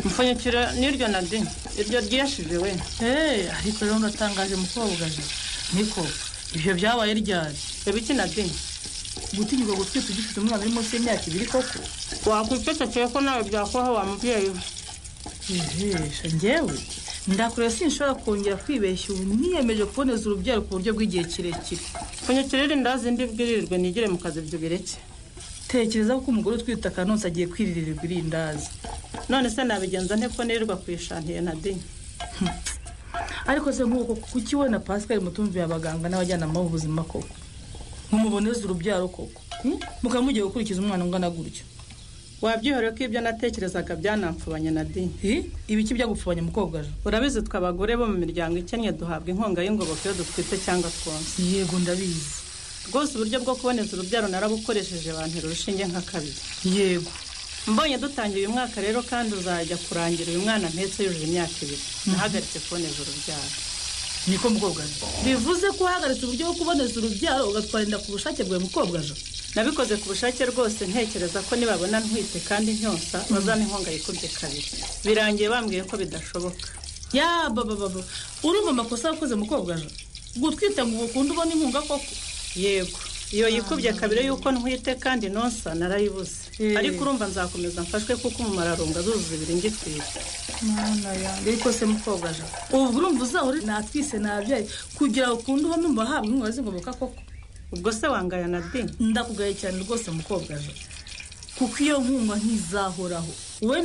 mfunyikira n'iryo na de iryo ryeshije we eee ariko rero uratangaje mukobwa niko ibyo byabaye ryari ibiki na de gutigirwa gutwita ugifite umwana uri munsi y'imyaka ibiri koko wakwipfekekeye ko nawe byakubaho wa mubyeyi we ijisho ngewe ndakure sinshobora kongera kwibeshya ubu niyemeje kuboneza urubyaro ku buryo bw'igihe kirekire mfunyikira irindazi ndibwirirwe nigire mu kazi byubireke tekereza ko umugore utwite akanonsa agiye kwiririrwa irindazi none se nabigenza nte ko nirirwa ku ishantiye na de ariko se nk'uko kuki we na pascal mutumviye abaganga n'abajyanama b'ubuzima koko nkumuboneza urubyaro koko mukaba mugiye gukurikiza umwana ungana gutyo wabyihoreye ko ibyo natekerezaga byanamfubanye na de ibiki byagupfubanya mukobwa je urabizi twe abagore bo mu miryango ikennye duhabwa inkunga y'ingoboka iyo dutwite cyangwa twonsa yego ndabizi rwose uburyo bwo kuboneza urubyaro narabukoresheje bantera urushinge nka kabiri yego mbonye dutangiye uyu mwaka rero kandi uzajya kurangira uyu mwana mpetse yujuje imyaka ibiri nahagaritse kuboneza urubyaro niko mukobwa je bivuze ko wahagaritse uburyo bwo kuboneza urubyaro ugatwara inda ku bushake bwawe mukobwa je nabikoze ku bushake rwose ntekereza ko nibabona ntwite kandi nyosa bazana inkunga yikubye kabiri birangiye bambwiye ko bidashoboka yababababa urumva amakosa wakoze mukobwa je gutwite ngo ukunda ubona inkunga koko yego iyo yikubye kabiri yuko ntwite kandi nonsa narayibuze ariko urumva nzakomeza mfashwe kuko umumararunga azuzuza ibiri ngitwite mwana yanjye ariko se mukobwa je ubu urumva uzahore natwise nabyaye kugira ngo ukunde ubone umva habwa inkunga z'ingoboka koko ubwo se wangaya na de ndakugaye cyane rwose mukobwa je kuko iyo nkunga ntizahoraho